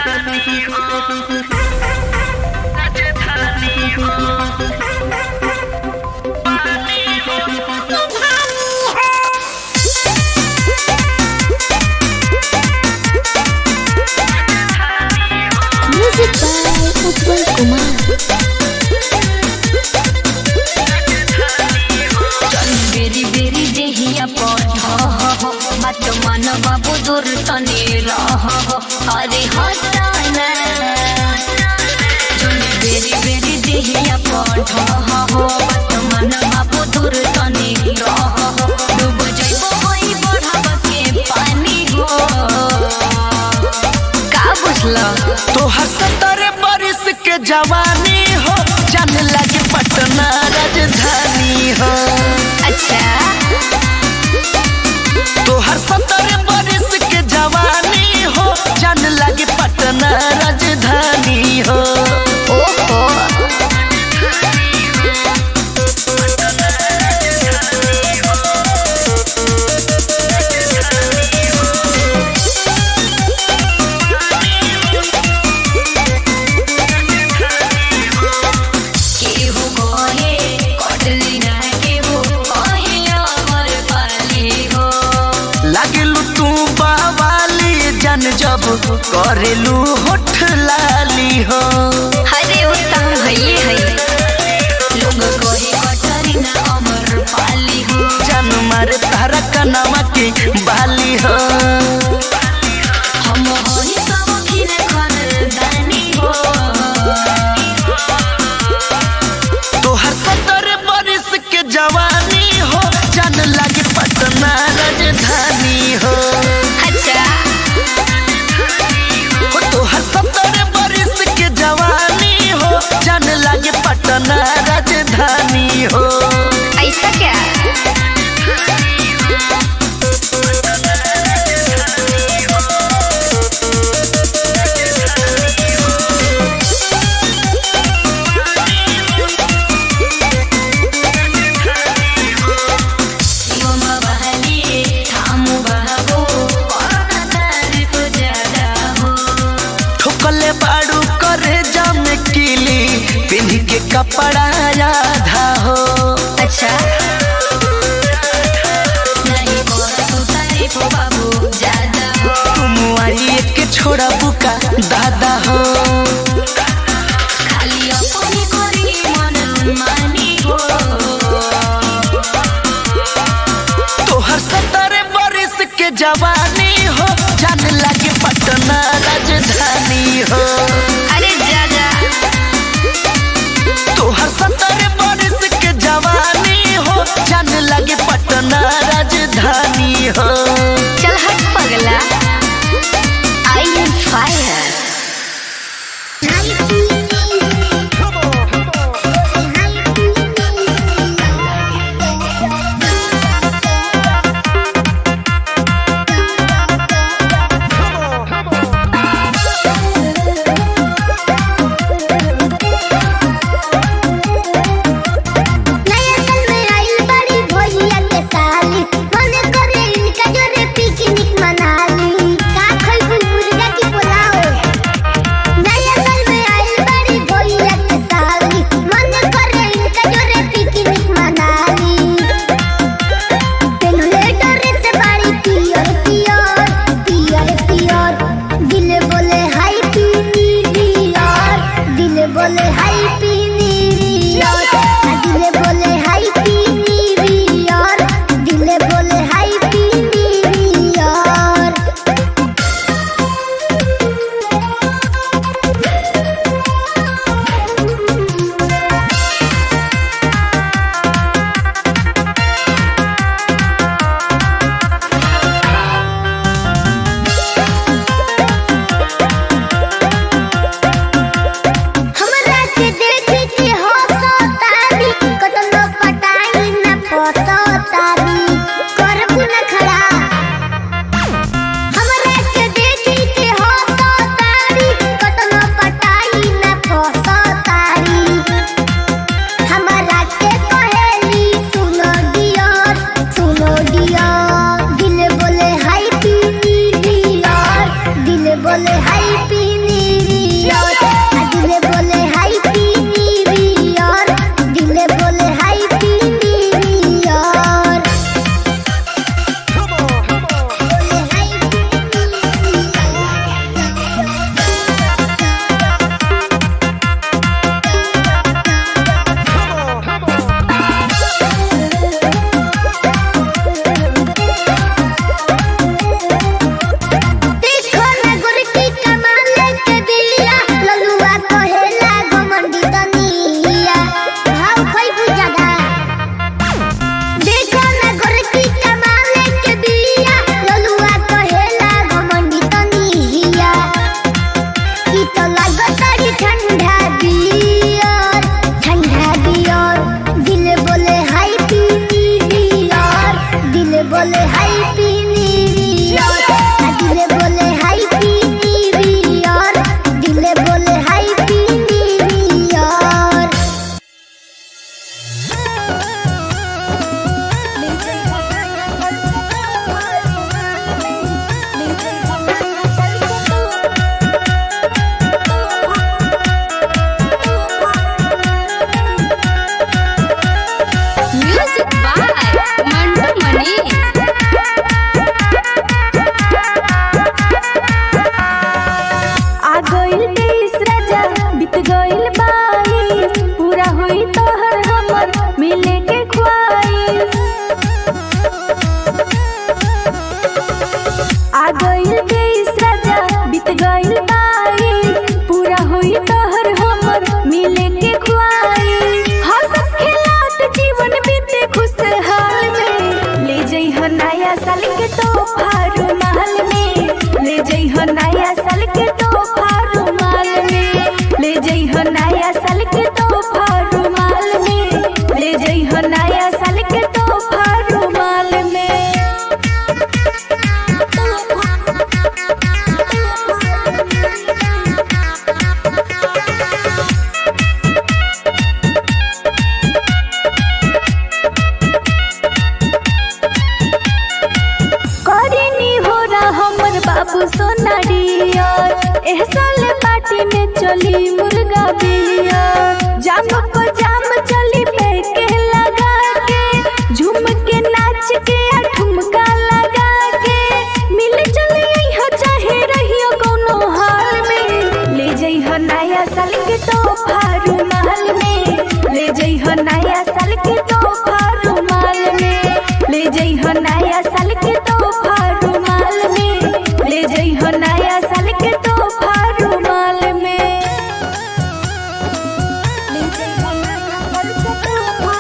Music by Utpal Kumar. बेरी बेरी देहिया पठ मत मन बाबू दूर तने रह अरे हटाना जोनी बेरी बेरी देहिया पठ मत मन बाबू दूर तने रह डूब जइबो होई बढ़ाव के पानी हो का बुझला तोहर सत्तर बरिस के जवानी हो जान लगे पटना राजधानी हो अच्छा तोहर सत्तर बरिस के जवानी हो जान लगे पटना राजधानी हो ओहो केहू कहे कटली ना केहू कहे अमर पाली हो लागलू तू बावाली जन जब करेलू होठ लाली हो हरे उत्तम भइए है लोग कहे कटली ना अमर पाली हो जन मारे तारा कनवा के बाली हो हम होई सब खिर खानदानी हो तोहर सत्तर बरिस के जवानी हो जान लगे पटना राजधानी हो अच्छा हो तोहर सत्तर बरिस के जवानी हो जान लगे पटना राजधानी हो ऐसा क्या शिवम बहली थामू बहबो कोरोना तारीफ ज्यादा हो ठोकले बाड़ू करे जाम किली पिन्ह के कपड़ा आधा हो अच्छा नहीं कोरा तू तारीफ बाबू ज्यादा हो तुम आई के छोड़ा बुका दादा हो खाली अपनी करी मन मानी हो तोहर सत्तर बरिस के जवानी हो जान लगे पटना राजधानी हो अरे ज्यादा तोहर सत्तर बरिस के जवानी हो जान लगे पटना राजधानी हो चल हट पगला आई एम फायर नया साल में आई बड़ी भैया के साली मन करे इनका जोरे पी हैप्पी न्यू ईयर दिले बोले हैप्पी न्यू ईयर दिले बोले happy new year music by Mantu Mani आ गइल तेईस राजा बीत गइल बाईस पूरा होई तोहर हमर मिले के ख्वाहिश आ गइल तेईस राजा बीत गइल बाईस पूरा होई तोहर हमर मिले के ख्वाहिश हंसत खेलत जीवन बीते खुशहाल में ले जइह नया साल के तोहफा रुमाल में ले जइह नया साल के तोहफा रुमाल में ले जइह नया साल के तोहफा रुमाल में ले जइह नया साल के तोहफा रुमाल में करिनी हो रहा हमर बाबू सोना डियर एह साल पार्टी में चली मुर्गा बियर जाम पर जाम चली पैके लगा के झूम के नाच के आ ठुमका लगा के मिल चली हो चाहे रहियो कोनो हाल में ले जइह नया साल के तोहफा रुमाल में ले जइह नया साल के तोहफा रुमाल में ले जइह नया साल के तोहफा रुमाल में ले जइह नया साल के तोहफा रुमाल में ले जइह नया साल के तोहफा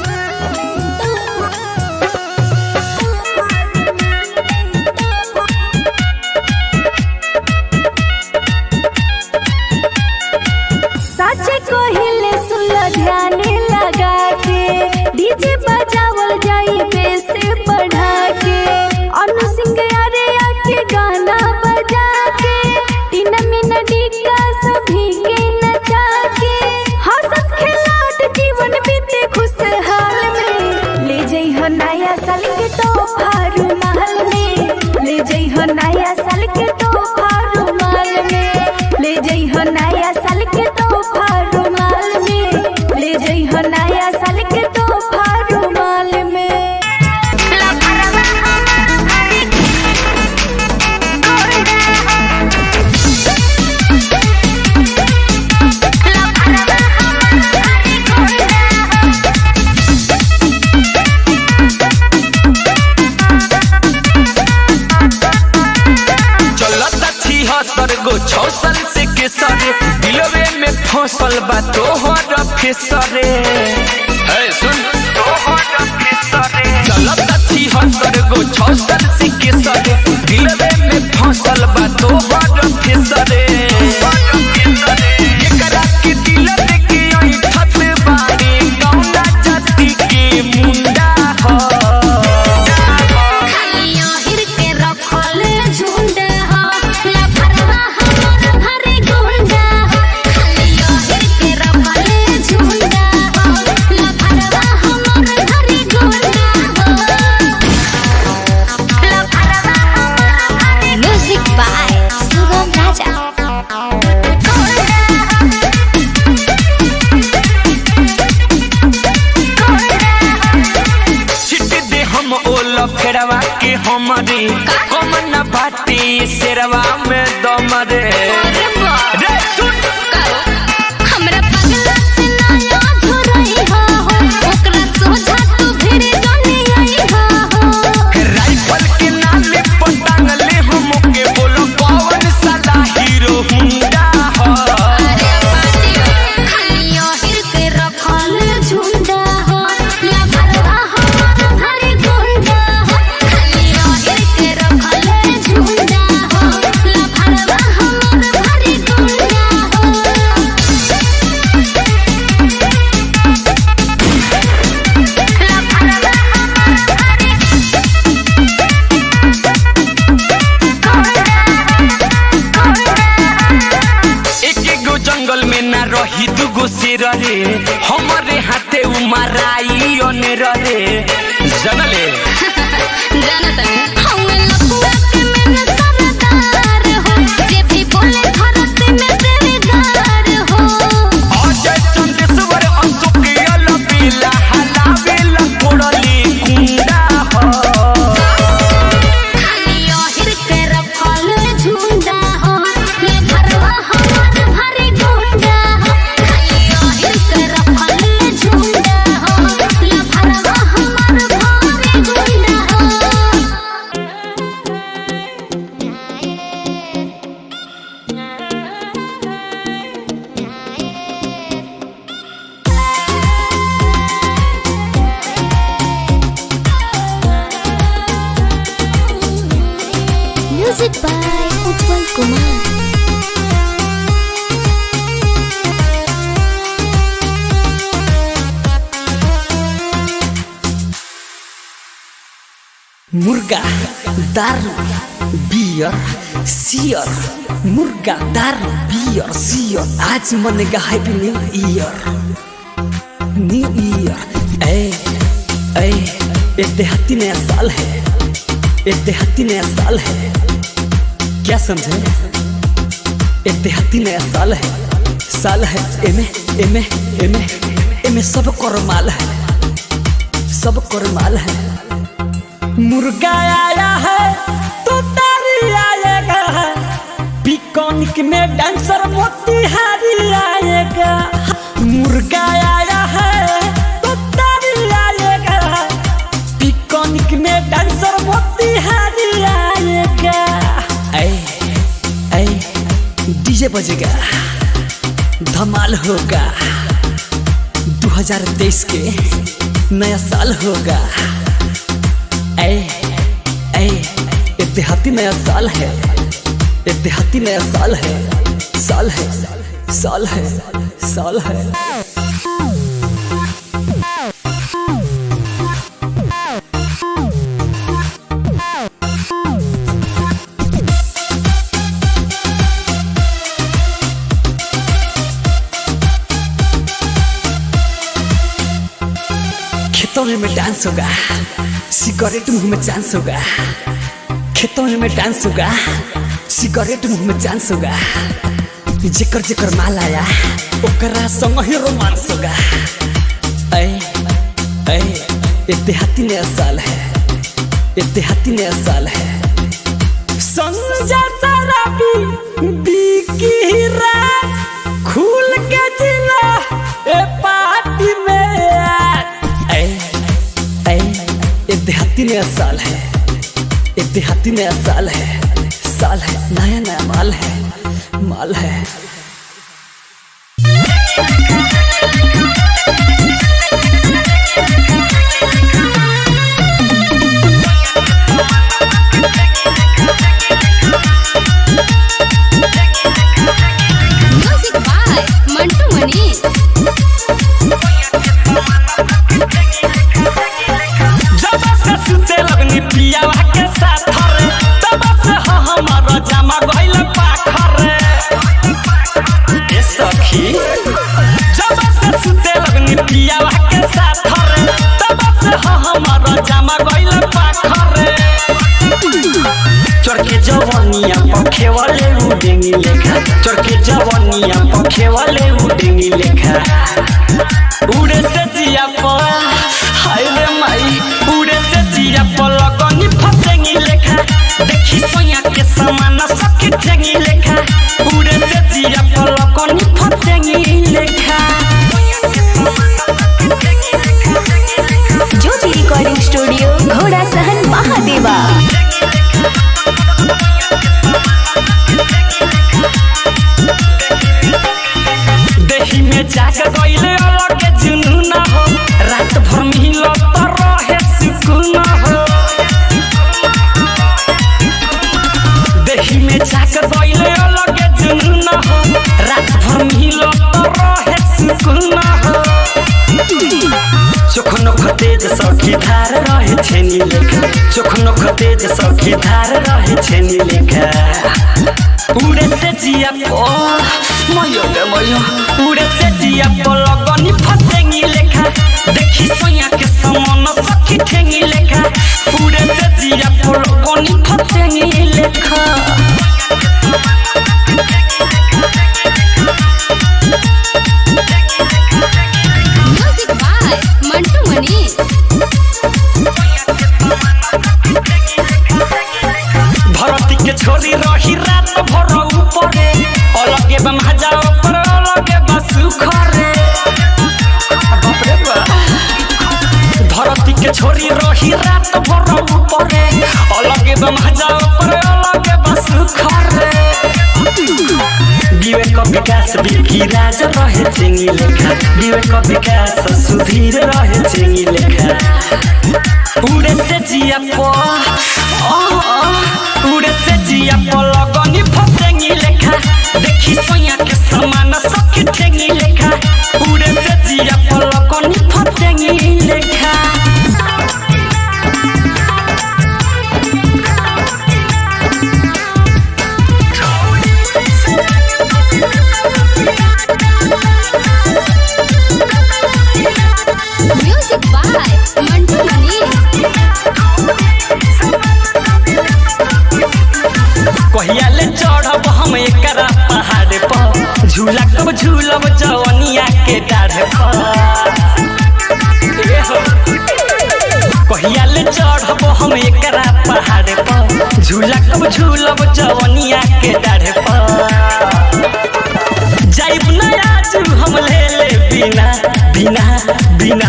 साचे कोहिले सुन ध्यान लगा के डीजे बजावल जाई बेस बढ़ा के अनु सिंह अरे आके गाना बजा के तीन मिनट का सभी के नचा के हंसत खेलत जीवन बीते खुशहाल में ले जइह नया साल के तोहफा रुमाल में ले जइह नया साल के तोहफा रुमाल में ले जइह नया साल के तोहफा रुमाल में ले जइह नया साल के तोहफा रुमाल में चलता छिहत्तर गो छौ साल से केसरे दिलवे में फसल बा तोहर फेसरे है सुन तोहर फेसरे चलता छिहत्तर गो छौ साल से केसरे दिलवे में फसल बा तोहर फेसरे एकरा के दिल के ऐठत बारे कौना जाति के मुंडा ह खालियो हिर के रखल झुंड हो लफरवा हमर भरे गुंडा हो खालियो हिर के रखल झुंड हो लफरवा हमर भरे गुंडा हो लफरवा हमर भरे म्यूजिक बाय सुगम राजा छिट दे हम ओल फेरवा के हमरे कमन बाटे शेरवा में दमरे रे सुन हमरा पगला से नया झुरई हो ओकरा सोझा तू भिड़ जने आई हो राइफल के नाले पर टांगले हम के बोलो कौन साला हीरो हुंडा ह खालियो हिर के रखल झुंडा हो लफरवा हमर भरे गुंडा हो खालियो हिर के रखल झुंडा हो लफरवा हमर भरे गुंडा हो रे हमरे हाथे उमराई ओने रे जनले जाना तनी हमें लपुआ के में सरदार हो जे भी बोले धरत में देवदार हो अजय चंदेश्वर अशोक अलबेला हलावेला कोड़ली कुंडा हो खाली ओहिर के रखल झुंडा हो ये घरवा हमार भरे गुंडा हो खाली ओहिर के रखल झुंडा हो ये घरवा हमार भरे गुंडा हो म्यूजिक बाय उत्पल कुमार मुर्गा दारू बियर सियर मुर्गा दारू बियर सियर आज मनेगा happy new year new year ए ए एक देहाती नया साल है एक देहाती नया साल है क्या समझे एक देहाती नया साल है साल है एमे एमे एमे एमे सब करमाल है सब करमाल है मुर्गा आया है तो तारी आएगा पिकॉनिक में डांसर मोतिहारी आएगा मुर्गा आया है तो तारी आएगा पिकॉनिक में डांसर मोतिहारी आएगा ऐ ऐ डीजे बजेगा धमाल होगा 2023 के नया साल होगा ऐ ऐ इतिहाती नया साल है इतिहाती नया साल है साल है साल है साल है खेतों में डांस होगा सिगरेट मुंह में चांस होगा खेतों में डांस होगा सिगरेट मुंह में चांस होगा जेकर जेकर माल आया ओकरा संग ही रोमांस होगा ऐ ऐ इतिहाती नया साल है इतिहाती नया साल है संजा शराबी बिकी रात खुल के जिला ए पार्टी में ऐ ऐ इतिहाती नया साल है इतिहाती नया साल है साल है नया नया माल है माल है म्यूजिक बाय मंटू मनी जब से सुते लगनी पियावा के साथ रे तब से ह हमारा जमा गइल पाखर रे ए सखी जब से सुते लगनी पियावा के साथ रे तब से ह हमारा जमा गइल पाखर रे चरके जवानिया पखे वाले उडेंगी लेखा चरके जवानिया पखे वाले उडेंगी लेखा उड़े से जिया पर हाय रे माई उड़े से जिया पर लगनी फसेंगी लेखा देखी सोया के समान सखी ठेंगी लेखा उड़े से जिया पर लगनी फसेंगी लेखा ज्योति रिकॉर्डिंग स्टूडियो घोड़ा सहन महादेवा देही में जाग गइले अलग जुनून हो रात भर मिलो तो रहे सुकून हो देही में जाग गइले अलग जुनून हो रात भर मिलो तो रहे सुकून हो चोखनो खतेज सखी धार रहे छेनी लेखा चोखनो खतेज सखी धार रहे छेनी लेखा उड़े से जिया पो मयो रे मयो उड़े से जिया पो लगनी फटेंगी लेखा देखी सोया के समान सखी ठेंगी लेखा उड़े से जिया पो लगनी फटेंगी लेखा म्यूजिक बाय मंटू मनी भरती के छोरी रही रात भर ऊपरे अलगे बा महाजा ऊपर अलगे बा सुखरे बाप रे बा। धरती के छोरी रही रात भर ऊपरे अलगे बा महाजा ऊपर अलगे बा सुखरे विवेक विकास बिकी राज रहे चिंगी लेखा विवेक विकास सुधीर रहे चिंगी लेखा उड़े से जिया पो आ, आ, उड़े से जिया पो लगनी फटेंगी लेखा देखी सोया के समान सखी ठेंगी लेखा उड़े से जिया पो लगनी फटेंगी लेखा म्यूजिक बाय मंटू मनी कहिया ले चढ़ब हम एकरा पहाड़ पर झूला कब झूलब जवनिया के डाढ़ पर ए हो। कहिया ले चढ़ब हम एकरा पहाड़ पर झूला कब झूलब जवनिया के डाढ़ पर जाइब ना आज हम ले ले बिना बिना बिना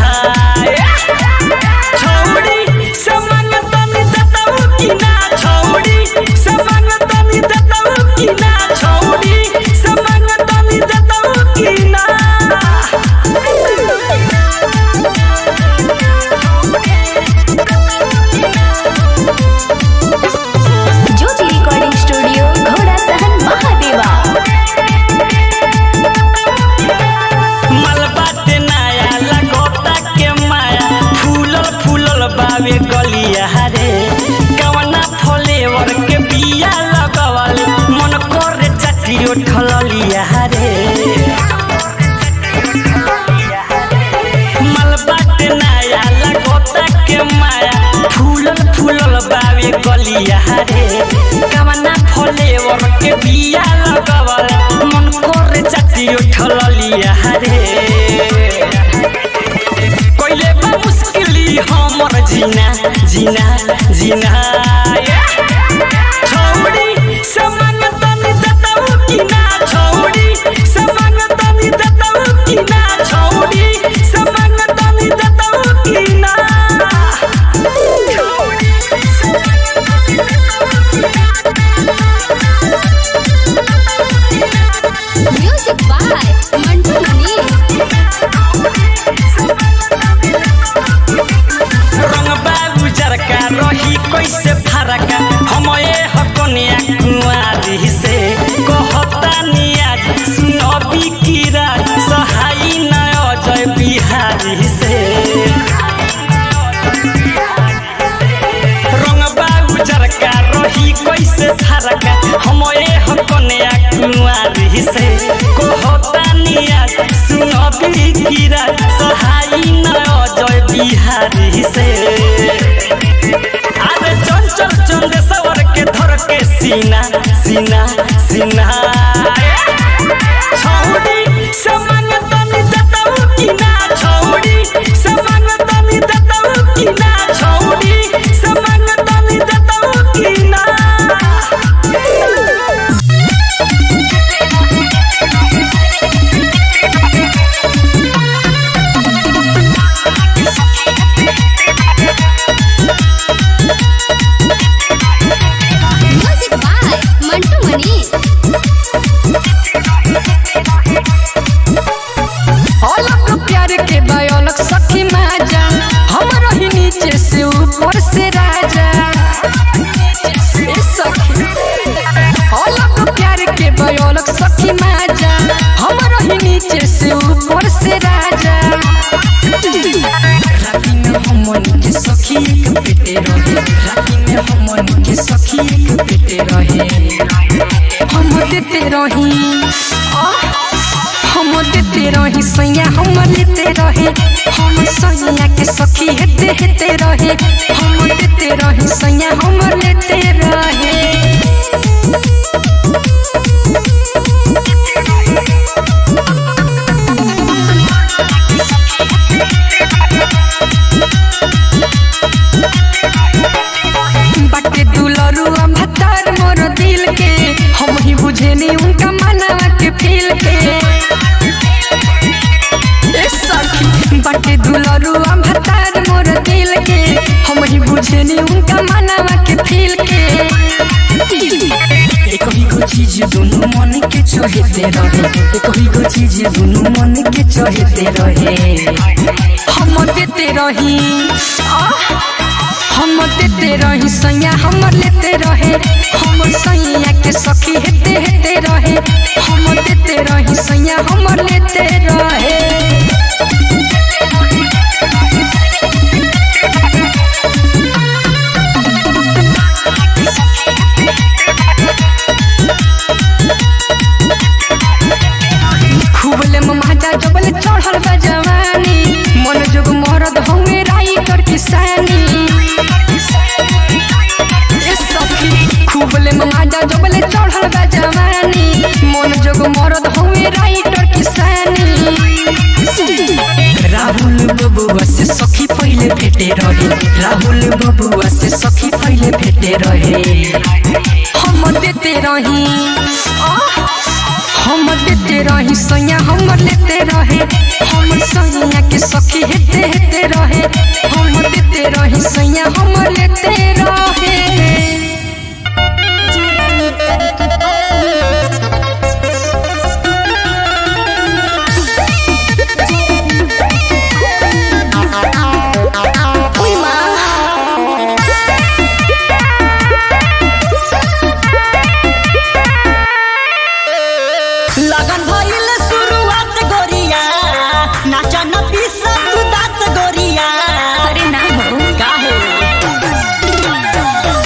छौड़ी समान तनी दतऊ की ना छौड़ी समान तनी दतऊ की ना छौड़ी समान तनी दतऊ की ना ज्योति रिकॉर्डिंग स्टूडियो घोड़ा सहन महादेवा मलबा ते नया लगोता के माया फूलल फूलल बावे गलिया रे कवना फ्लेवर के बिया लगवल मन करे चटियो ठललिया रे मलबा ते नया लगोता के माया फूलल फूलल बावे गलिया रे कवना फ्लेवर के बिया लगवल मन करे चटियो ठललिया रे कोइले बा मुश्किली हमर जीना जीना जीना छौड़ी समान तनी दतऊ की ना छौड़ी समान तनी दतऊ की ना छौड़ी समान तनी दतऊ की ना म्यूजिक बाय मंटू मनी रंग बाबू जरका रही कैसे फरका हम ए हकनिया कुंवारी से कहता निया सुनबी कीरा सहाई न अजय बिहारी से रंग बाबू जरका रही कैसे फरका हम ए हकनिया कुंवारी से कहता निया सुनबी कीरा सहाई न अजय बिहारी से अरे चंचल चंदेश्वर के धर के सीना सीना सीना छौड़ी समान तनी दतऊ की ना छौड़ी समान तनी दतऊ की ना छौड़ी समान तनी दतऊ की ना म्यूजिक बाय मंटू मनी अलग प्यार के बयलक सखी माजा हम रही नीचे से ऊपर से राजा ए सखी अलग प्यार के बयलक सखी माजा हम रही नीचे से ऊपर से राजा राती में हमन के सखी एक पेटे रहे राती में हमन के सखी एक पेटे रहे हम देते रही आह, हम देते रही सैया हम लेते रहे हम सैया के सखी हेते हेते रहे हम देते रही सैया हम लेते रहे बाटे दुलरुआ भतार मोर दिल के हम ही बुझे नहीं उनका मनवा के फील के ए सखी बाटे दुलरुआ भतार मोर दिल के हम ही बुझे नहीं उनका मनवा के फील के एक ही को चीज दोनों मन के चहेते रहे एक ही को चीज दोनों मन के चहेते रहे हम देते रही आह, हम देते रही सैया हम लेते रहे हम सैया के सखी हेते हेते रहे हम देते रही सैया हम लेते रहे खूबले ममाजा जबले चढ़ल बा जवानी मन जोग मरद हमें राइटर किसानी ए सखी खूबले ममाजा जबले चढ़ल बा जवानी मन जोग मरद हमें राइटर किसानी राहुल बबुआ से सखी पहले भेटे रहे राहुल बबुआ से सखी पहले भेटे रहे हम देते रही आह, हम देते रही सैया हम लेते रहे हम सैया के सखी हेते हेते रहे हम देते रही सैया हम लेते रहे लगन भइल शुरुआत गोरिया नाचा न पीसा तू दात गोरिया अरे ना हो काहे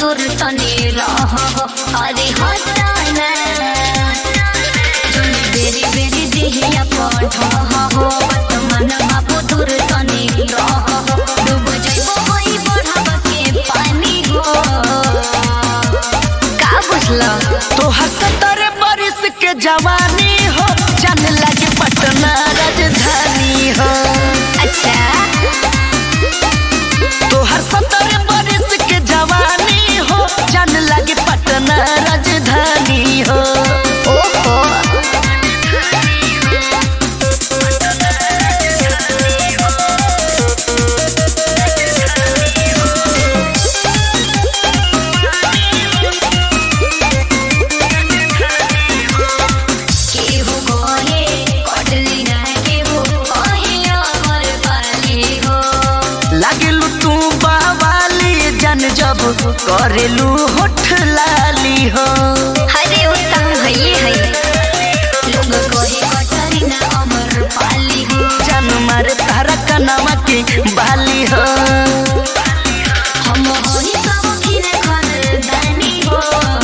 दूर तनी रह अरे हटाना जोनी बेरी बेरी देहिया पठ हो मन बाबू दूर तनी रह डूब जाइबो होई बढ़ब के पानी हो का बुझला तोहर सत्तर बरिस के जवानी हो जान लगे पटना राजधानी हो अच्छा तोहर सत्तर बरिस के जवानी हो जान लगे पटना राजधानी हो ओहो केहू कहे कटली ना केहू कहे अमर पाली हो लागलू तू बावाली जन जब करेलू होठ लाली हो हरे उत्तम हई हई लोग कहे कटली ना अमर पाली हो जन मार तारा कनावा के बाली हो हम होई सब खिन खानदानी हो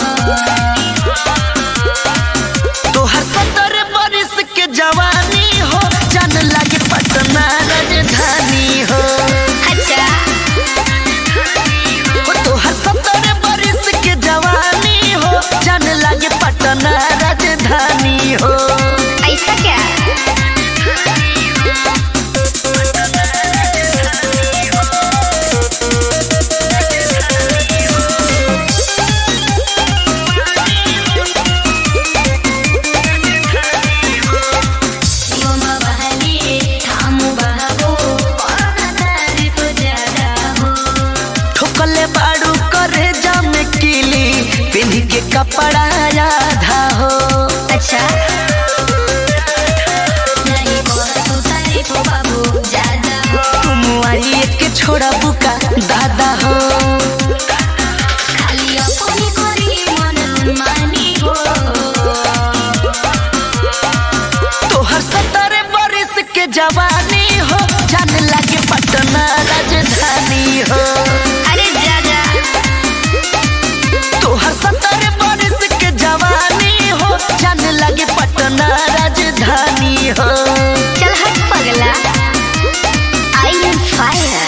तोहर सत्तर बरिस के जवानी हो जान लगे पटना राजधानी हो अच्छा हो तोहर सत्तर बरिस के जवानी हो जान लगे पटना राजधानी हो ऐसा क्या शिवम बहली थामु बहबो पढ़ना तारीफ ज्यादा हो ठोकले बाड़ू करे जाम किली पिन्ह के कपड़ा आधा हो अच्छा नहीं बोलतो तारीफ बाबू ज्यादा हो तुम आई के छोड़ा बुका दादा हो खाली अपनी करी मन मानी हो तोहर सत्तर बरिस के जवानी हो जान लगे पटना राजधानी हो अरे ज्यादा तोहर सत्तर बरिस के जवानी हो जान लगे पटना राजधानी हो चल हट पगला आई एम फायर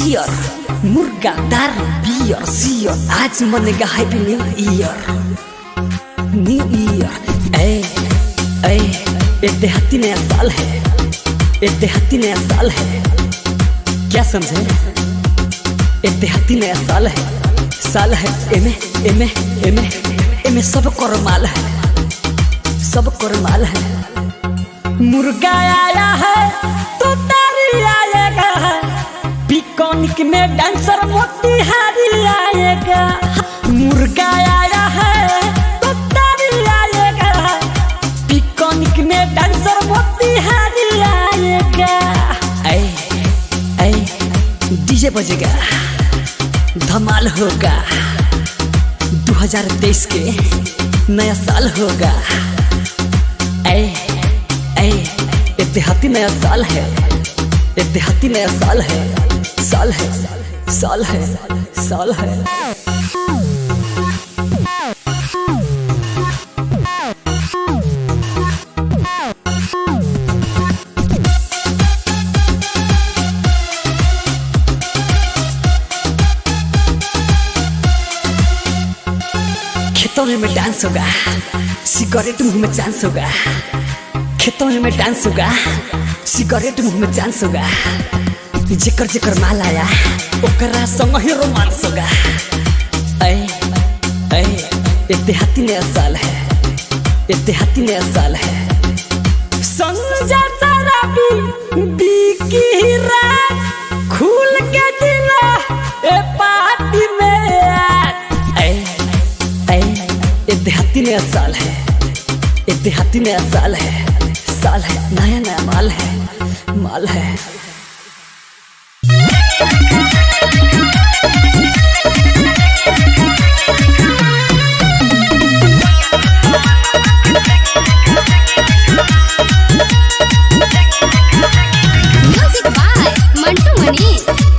सियर मुर्गा दार बियर सियर आज मनेगा happy new year new year ए ए एक देहाती नया साल है एक देहाती नया साल है क्या समझे एक देहाती नया साल है साल है एमे एमे एमे एमे सब कर माल है सब कर माल है मुर्गा आया है तो तारी आएगा पिकॉनिक में डांसर मोतिहारी आएगा मुर्गा आया है तो तारी आएगा पिकॉनिक में डांसर मोतिहारी आएगा ऐ ऐ डीजे बजेगा धमाल होगा 2023 के नया साल होगा ऐ ऐ इतिहाती नया साल है इतिहाती नया साल है साल है साल है साल है खेतों में डांस होगा सिगरेट मुंह में चांस होगा खेतों में डांस होगा सिगरेट मुंह में चांस होगा जेकर जेकर माल आया ओकरा संग ही रोमांस होगा ऐ ऐ इतिहाती नया साल है इतिहाती नया साल है संजा शराबी बिकी रात खुल के जिला ए पार्टी में ऐ ऐ इतिहाती नया साल है इतिहाती नया साल है साल है नया नया माल है माल है म्यूजिक बाय मंटू मनी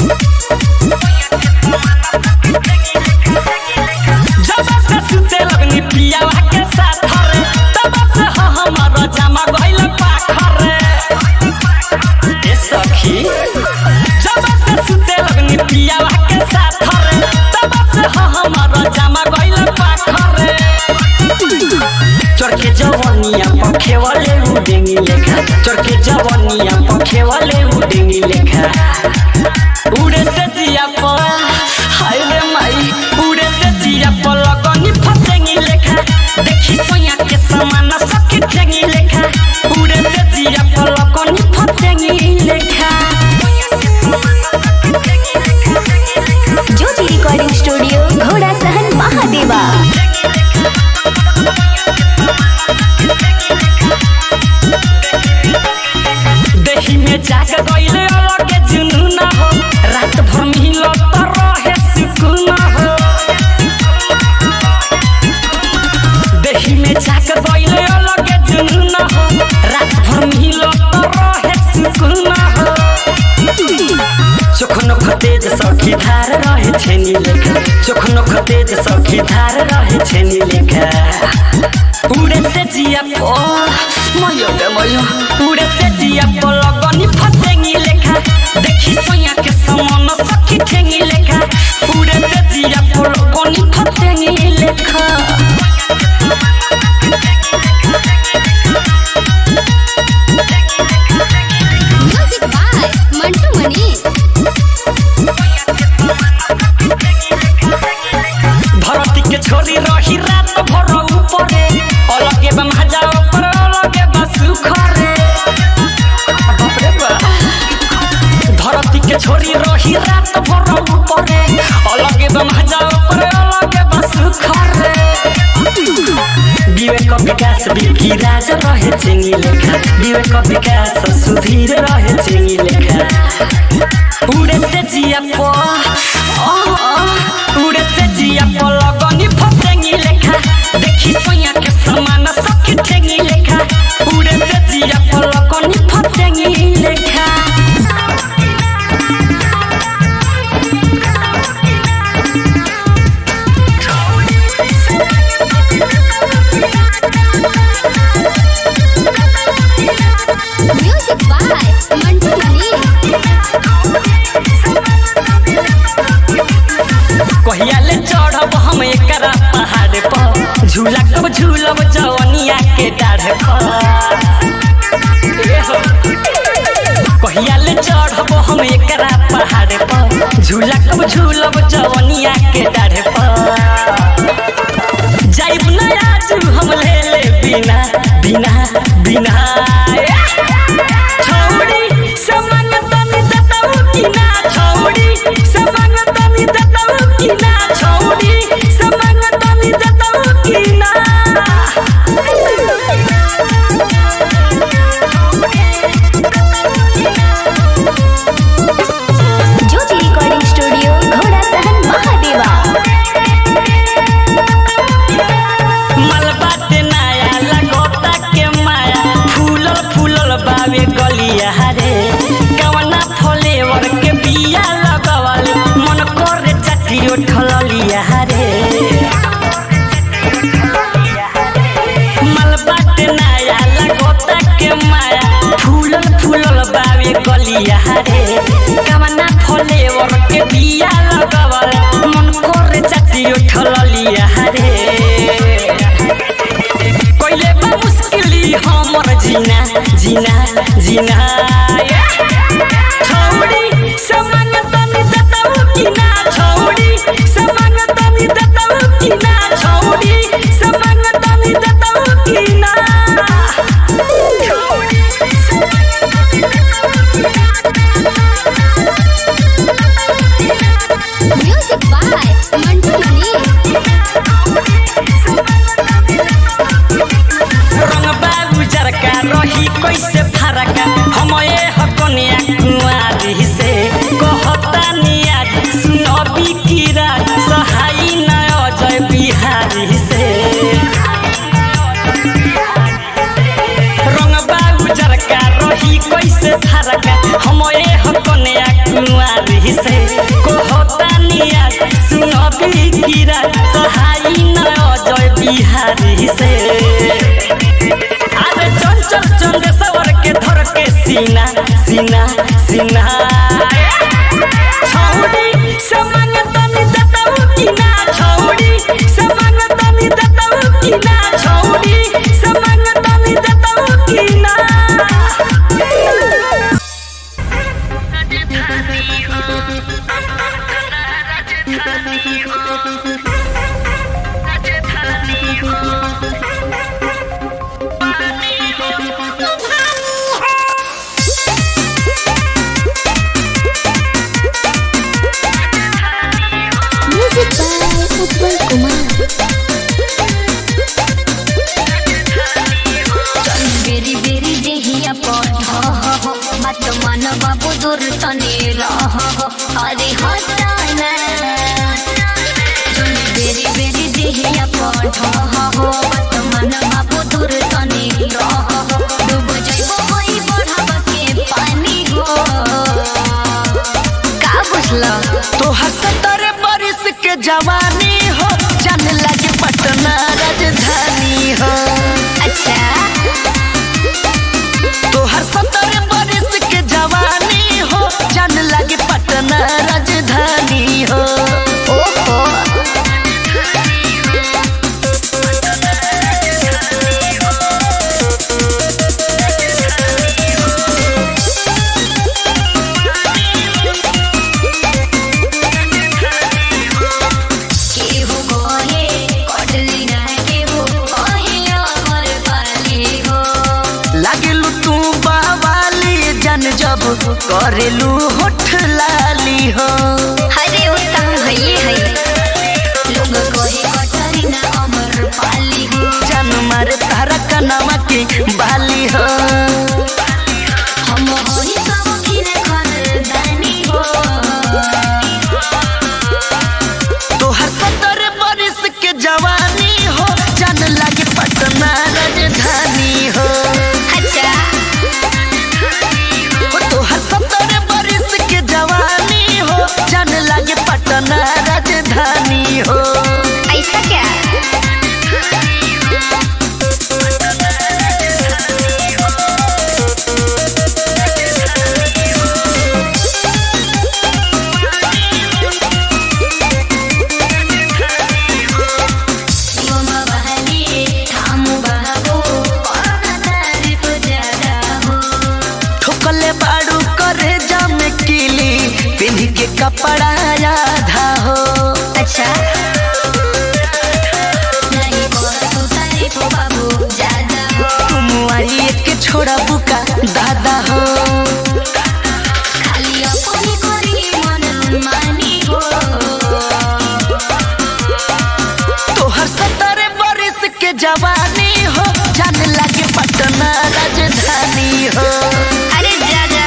जब से सुते लगनी पियावा के साथ रे तब से ह हमारा जमा गइल पाखर रे ए सखी जब से सुते लगनी पियावा के साथ रे तब से ह हमारा जमा गइल पाखर रे चरके जवनिया पखे वाले उडेंगी लेखा चरके जवनिया पखे वाले उडेंगी लेखा उड़े से जिया पर हाय रे माई उड़े से जिया पर लगनी फसेंगी लेखा देखी सोया के समान सखी ठेंगी लेखा उड़े से जिया पर लगनी फसेंगी लेखा ज्योति रिकॉर्डिंग स्टूडियो घोड़ा सहन महादेवा देही में जाके गइले अलग जुनून हो रात भर मिलो तो रहे सुकून हो देही में जाके गइले अलग जुनून हो रात भर मिलो तो रहे सुकून हो चोखनो खतेज सखी धार रहे छेनी लेखा चोखनो खतेज सखी धार रहे छेनी लेखा उड़े से जिया पो मयो गे मयो उड़े से जिया पो लगनी फसेंगी लेखा देखी सोया के समान सखी ठेंगी लेखा उड़े से जिया पो लगनी फसेंगी लेखा म्यूजिक बाय मंटू मनी भरती के छोरी रही रात भर ऊपरे अलगे बम हजाओ पर अलगे बस खरे बाप रे बाप धरती के छोरी रही रात भर ऊपरे अलगे बम हजाओ पर अलगे बस खरे विवेक विकास बिकी राज रहे चिंगी लेखा विवेक विकास सुधीर रहे चिंगी लेखा उड़े से जिया पो आ, आ, उड़े से जिया पो लगनी फसेंगी लेखा देखी सोया के समान सखी ठेंगी लेखा उड़े से जिया पो लगनी फसेंगी लेखा म्यूजिक बाय मंटू मनी झूला कब झूलब जवनिया के डाढ़ पर ए हो। कहिया ले चढ़ब हम एकरा पहाड़ पर झूला कब झूलब जवनिया के डाढ़ पर जाइब ना आज हम ले ले बिना बिना बिना छौड़ी समान तनी दतऊ की ना छौड़ी समान तनी दतऊ की ना छौड़ी समान तनी दतऊ की ना ज्योति रिकॉर्डिंग स्टूडियो घोड़ा सहन महादेवा मलबा ते नया लगोता के माया फूलल फूलल बावे गलिया रे कवना फ्लेवर के बिया लगवल मन करे चटियो ठललिया रे मलबा ते नया लगोता के माया फूलल फूलल बावे गलिया रे कवना फ्लेवर के बिया लगवल मन करे चटियो ठललिया रे कोइले बा मुश्किली हमर जीना जीना जीना छौड़ी समान तनी दतऊ की ना छौड़ी समान तनी दतऊ की ना छौड़ी समान तनी दतऊ की ना म्यूजिक बाय मंटू मनी रंग बाबू जरका रही कैसे फरका हम ए हकनिया कुआरी से कहता निया सुनबी कीरा सहाई न अजय बिहारी से रंग बाबू जरका रही कैसे फरका हम ए हकनिया कुआरी से कहता निया सुनबी कीरा सहाई न अजय बिहारी से अरे चंचल चंदेश्वर के धर के सीना सीना सीना छौड़ी समान तनी दतऊ की ना छौड़ी समान तनी दतऊ की ना छौड़ी समान तनी दतऊ की ना म्यूजिक बाय उत्पल कुमार बेरी बेरी देहिया पढ़ मत मन बाबू दूर तने रह अरे हटाना जोन बेरी बेरी देहिया पढ़ मत मन बाबू दूर तने रह डूब जाइबो होई बढ़ावा के पानी हो का बुझला तोहर सत्तर बरिस के जवानी हो जान लगे पटना राजधानी हो अच्छा तोहर सत्तर बरिस के जवानी हो जान लगे पटना राजधानी हो ओहो केहू कहे कटली ना केहू कहे अमर पाली हो लागलू तू बावाली जन जब करेलू होठ लाली हो हरे उत्तम भइले है लोग कहे कटली ना अमर पाली हो जन मारे तारा कनावा के बाली हो हम होई सब खिन खरदानी हो तोहर सत्तर बरिस के जवानी हो जान लगे पटना राजधानी हो अच्छा तोहर सत्तर बरिस के जवानी हो जान लगे छोड़ा बुका दादा हो खाली अपनी करी मन मानी हो तोहर सत्तर बरिस के जवानी हो जाने लगे पटना राजधानी हो अरे जा जा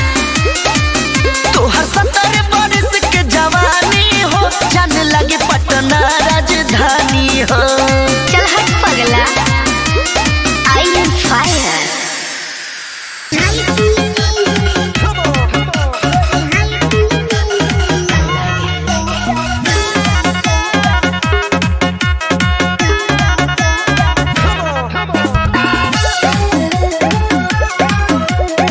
तोहर सत्तर बरिस के जवानी हो जाने लगे पटना राजधानी हो चल हट पगला I am fire Thank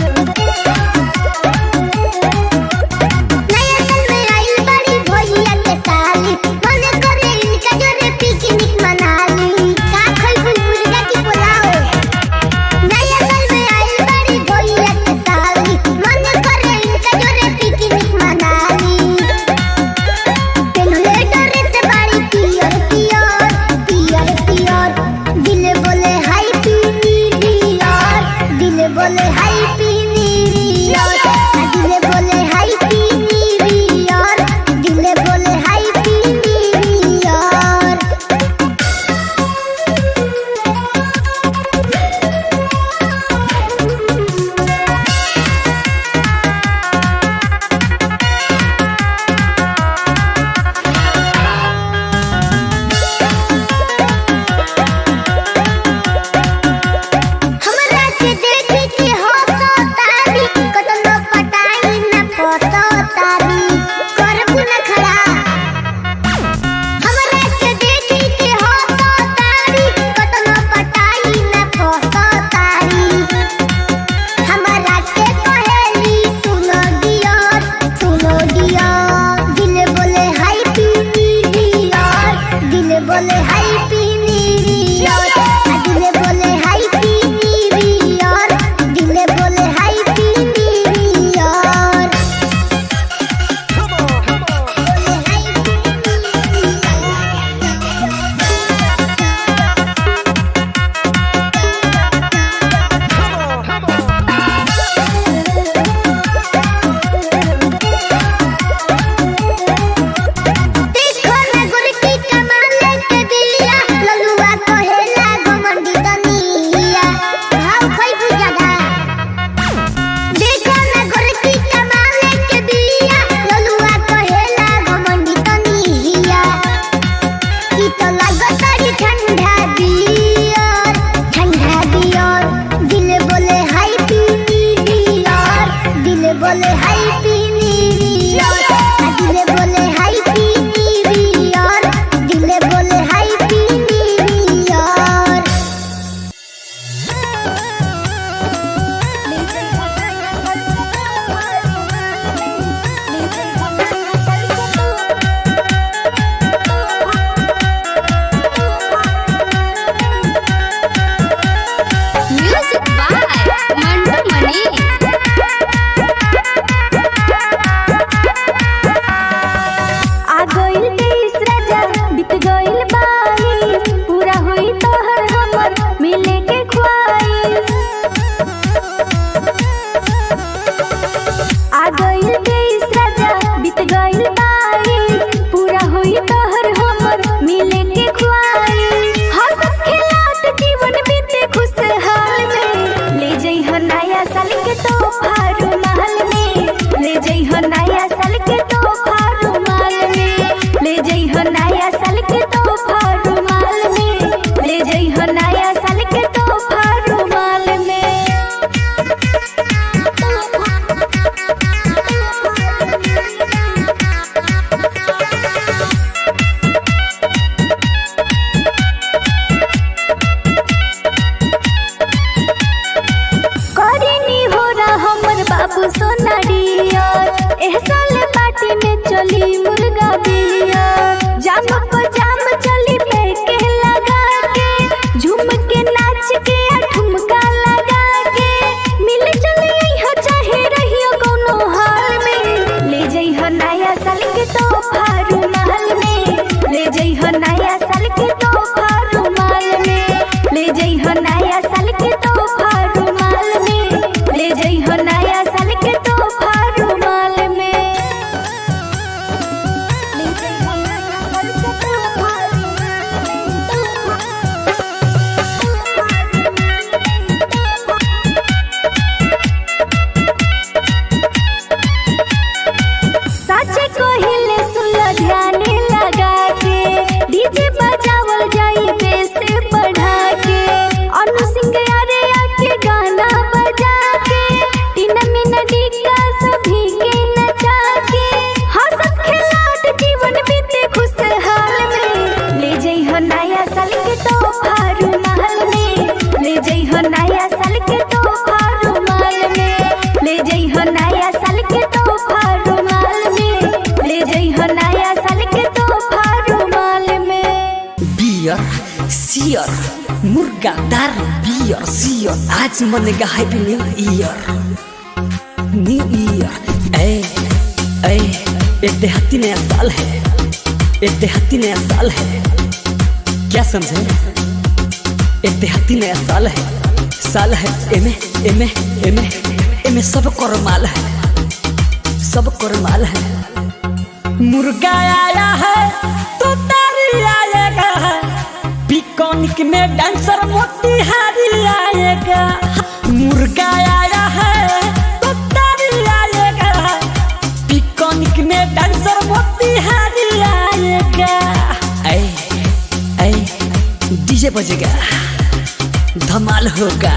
year सियर मुर्गा दारू बियर सियर आज मनेगा happy new year new year ए ए एक देहाती नया साल है एक देहाती नया साल है क्या समझे एक देहाती नया साल है साल है एमे एमे एमे एमे सब कर माल है सब कर माल है मुर्गा आया है तो तारी आएगा पिकॉनिक में डांसर मोतिहारी आएगा मुर्गा आया है तो तारी आएगा पिकॉनिक में डांसर मोतिहारी आएगा ऐ ऐ डीजे बजेगा धमाल होगा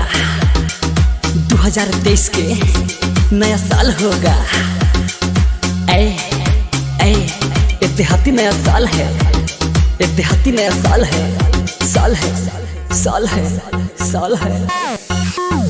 2023 के नया साल होगा ऐ ऐ एक देहाती नया साल है एक देहाती नया साल है साल है साल है साल है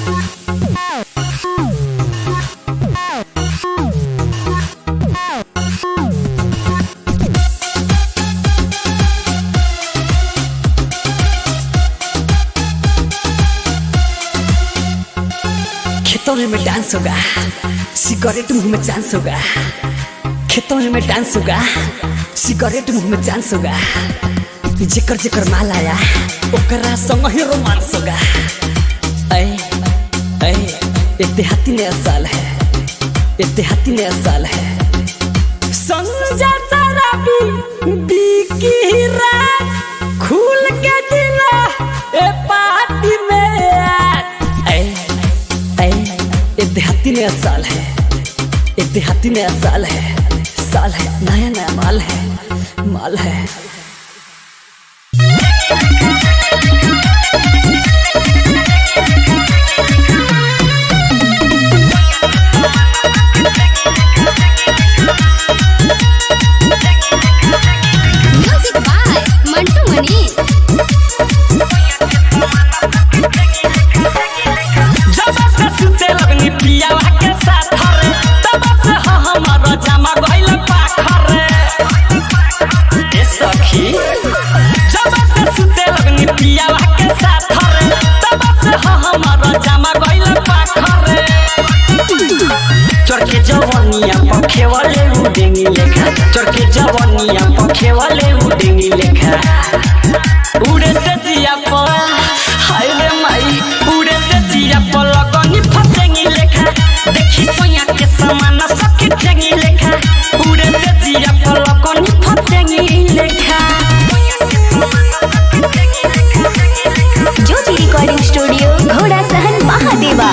खेतों में डांस होगा सिगरेट मुंह में चांस होगा खेतों में डांस होगा सिगरेट मुंह में चांस होगा जेकर जेकर माल आया ओकरा संग ही रोमांस होगा ऐ ऐ एक देहाती नया साल है एक देहाती नया साल है संजा शराबी बिकी राज खुल के जिला ए पार्टी में ऐ ऐ एक देहाती नया साल है एक देहाती नया साल है साल है नया नया माल है माल है म्यूजिक बाय मंटू मनी जब से सुते लगनी पियावा के साथ रे तब से ह हमारा जामा गइल पाखर रे ए सखी जब से सुते लगनी पियावा के साथ रे तब से ह हमारा जामा गइल पाखर रे चरके जवनिया पखे वाले उडेंगी लेखा चरके जवनिया पखे वाले उडेंगी लेखा उड़े से जिया पर हाय रे माई उड़े से जिया पर लगनी फसेंगी लेखा देखी सोया के समान सखी ठेंगी लेखा उड़े से जिया पर लगनी फसेंगी लेखा ज्योति रिकॉर्डिंग स्टूडियो घोड़ा सहन महादेवा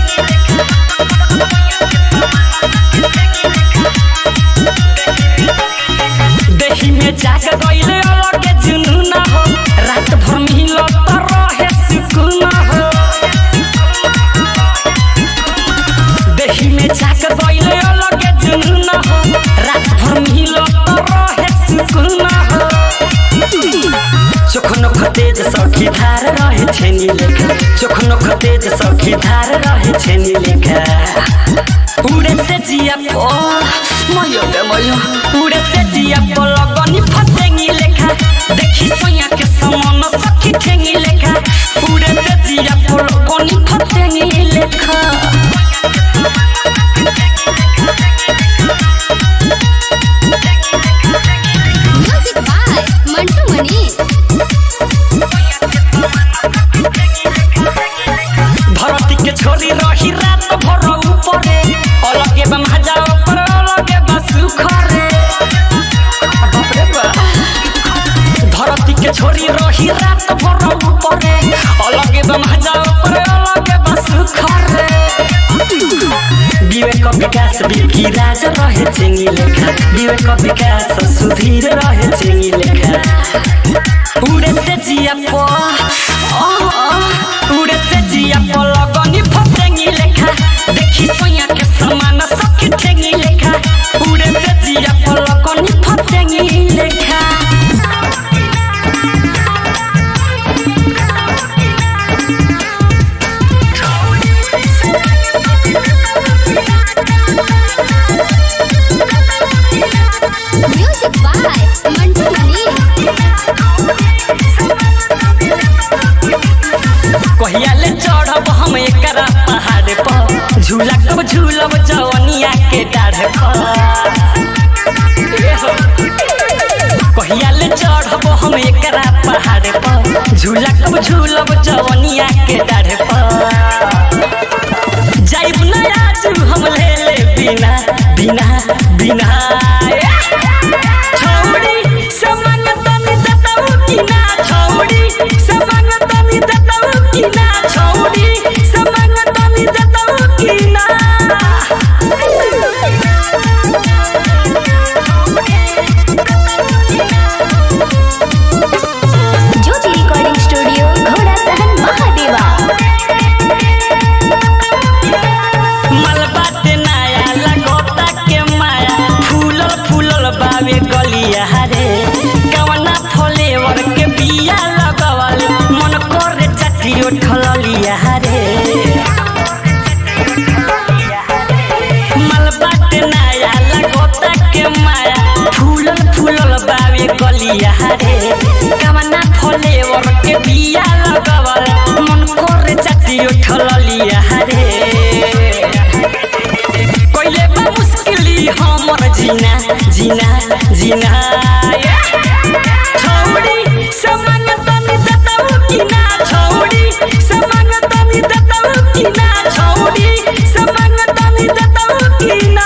देही में जाग गइले अलगे जुनून हो रात भर मिलो तो रहे सुकून हो देही में जाग गइले अलगे जुनून हो रात भर मिलो तो रहे सुकून हो चोखनो खतेज सखी धार रहे छेनी लेखा चोखनो खतेज सखी धार रहे छेनी लेखा उड़े से जिया पो मयो गे मयो उड़े से जिया पो लगनी फसेंगी लेखा देखी सोया के समान सखी ठेंगी लेखा उड़े से जिया पो लगनी फसेंगी लेखा म्यूजिक बाय मंटू मनी धरती के छोरी रही रात भर ऊपरे अलगे बा मजा ऊपर अलगे बा सुखरे बाप रे बा। धरती के छोरी रही रात भर ऊपरे अलगे बा मजा ऊपर अलगे बा सुखरे विवेक विकास बिकी राज रहे चिंगी लेखा विवेक विकास सुधीर रहे चिंगी लेखा उड़े से जिया पो आ, आ, उड़े से जिया पो लगनी फसेंगी लेखा देखी सोया के समान सखी ठेंगी लेखा उड़े से जिया पो लगनी फसेंगी लेखा म्यूजिक बाय मंटू मनी जवनिया के डाढ़ पर ए हो। कहिया ले चढ़ब हम एकरा पहाड़ पर झूला कब झूलब जवनिया के डाढ़ पर जाइब नया तू हम ले ले बिना बिना बिना छौड़ी समंग तनी दतऊ की ना छौड़ी समंग तनी दतऊ की ना छौड़ी समंग तनी दतऊ की ना ज्योति रिकॉर्डिंग स्टूडियो घोड़ा सहन महादेवा मलबा ते नया लगोता के माया फूलल फूलल बावे गलिया रे कवना फ्लेवर के बिया लगवल मन करे चटियो ठललिया रे मलबा ते नया लगोता के माया फूलल फूलल बावे गलिया रे कवना फ्लेवर के बिया लगवल मन करे चटियो ठललिया रे कोइले बा मुश्किली हमर जीना जीना जीना छौड़ी समंग तनी दतऊ की ना छौड़ी समंग तनी दतऊ की ना छौड़ी समंग तनी दतऊ की ना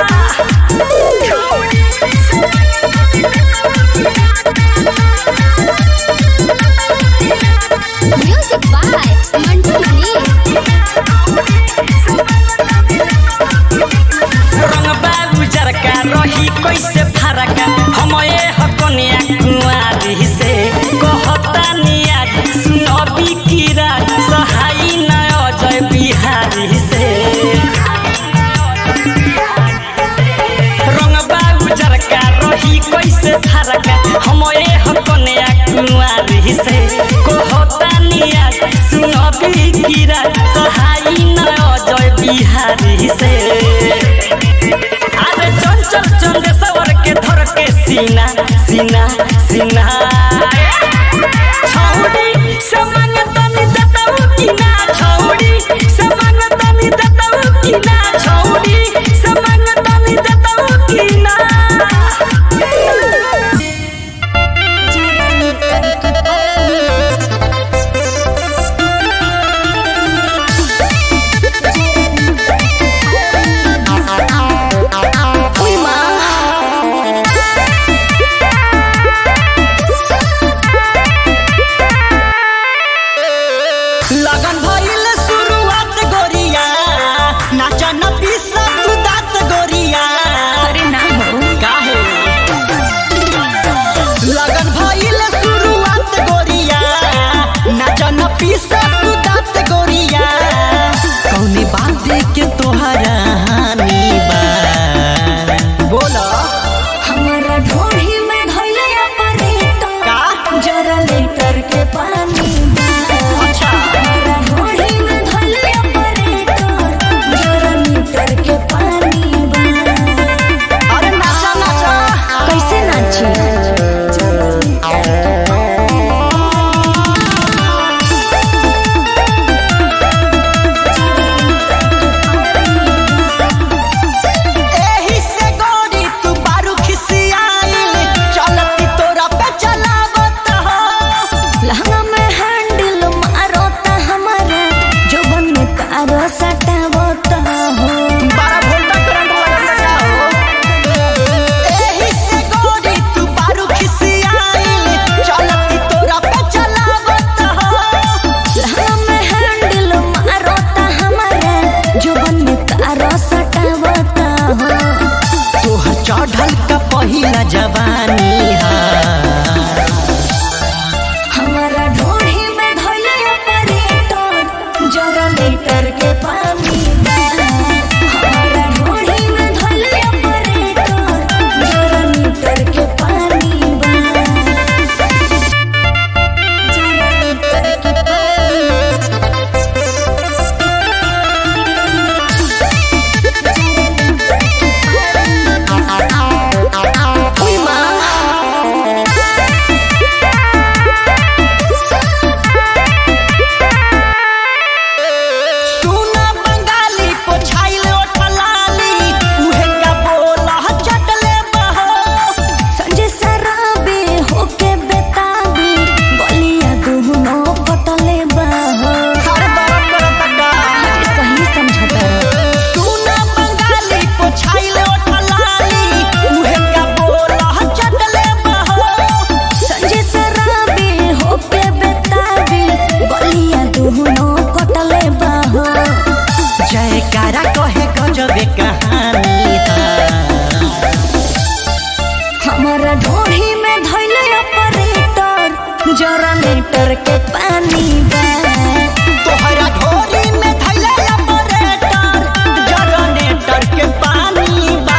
म्यूजिक बाय मंटू मनी रंग बाबू जरका रही कैसे फरका हम ए हकनिया कुंवारी से कहता निया सुनबी कीरा सहाई न अजय बिहारी से रंग बाबू जरका रही कैसे फरका हम ए हकनिया कुंवारी से कहता निया सुनबी कीरा सहाई न अजय बिहारी से अरे चंचल चंदेश्वर के धर के सीना सीना सीना छौड़ी समंग तनी दतऊ की ना छौड़ी समंग तनी दतऊ की ना छौड़ी समंग तनी दतऊ की ना उई माँ जनरेटर के पानी बा तोहरा ढोरी में धैला ऑपरेटर जनरेटर के पानी बा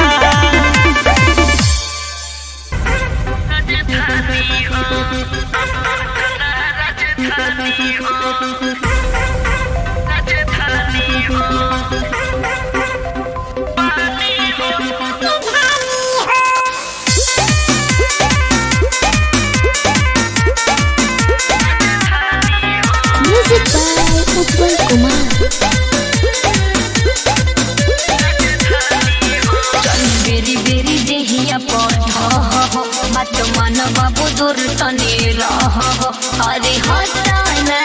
म्यूजिक बाय उत्पल कुमार बेरी बेरी देहिया पढ़ मत मन बाबू दूर तने रह अरे हटाना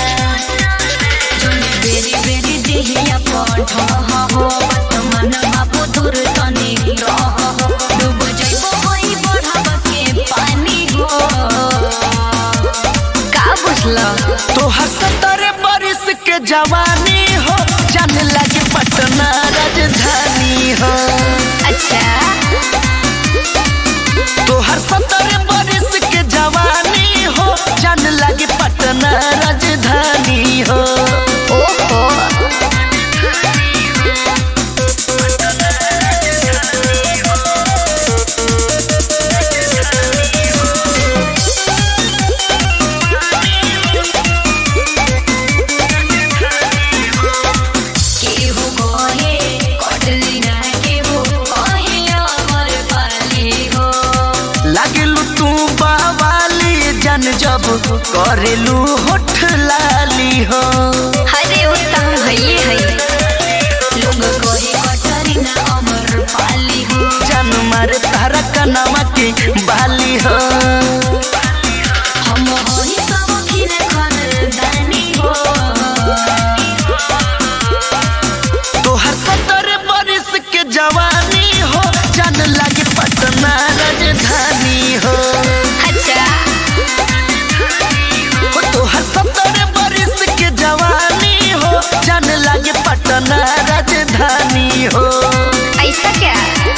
जोनी बेरी बेरी देहिया पढ़ मत मन बाबू दूर तने रह डूब जाइबो होई बढ़ावा के पानी हो का बुझला तोहर सत्तर बरिस के जवानी हो जान लगे पटना राजधानी हो अच्छा तोहर सत्तर बरिस के जवानी हो जान लगे पटना राजधानी हो ओहो केहू कहे कटली ना केहू कहे अमर पाली हो लागलू तू बावाली जन जब करेलू होठ लाली हो हरे उत्तम भइए है लोग कहे कटली ना अमर पाली हो जन मारे तारा कनावा के बाली हो हम होई सब खिन खानदानी हो तोहर सत्तर बरिस के जवानी हो जान लगे पटना राजधानी हो अच्छा हो तोहर सत्तर बरिस के जवानी हो जान लगे पटना राजधानी हो ऐसा क्या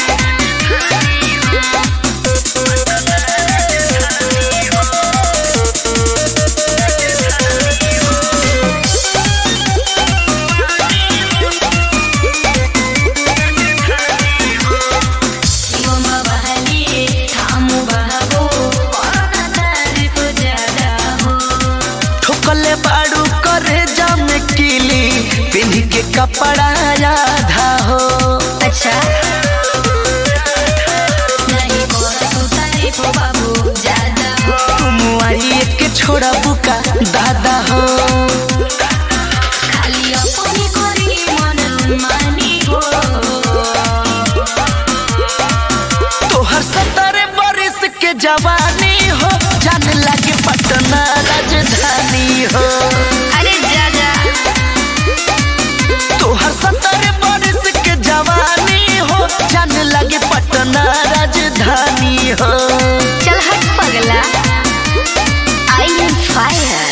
शिवम बहली थामु बहबो कोरोना तारीफ ज्यादा हो ठोकले बाड़ू करे जाम किली पिन्ह के कपड़ा आधा हो अच्छा नहीं कोरो तारीफ बाबू ज्यादा हो तुम आई के छोड़ा बुका दादा हो खाली अपनी करी मन मानी हो तोहर सत्तर बरिस के जवानी हो जान लगे पटना राजधानी हो अरे जा जा तोहर सत्तर बरिस के जवानी हो जान लगे पटना राजधानी हो चल हट पगला आई एम फायर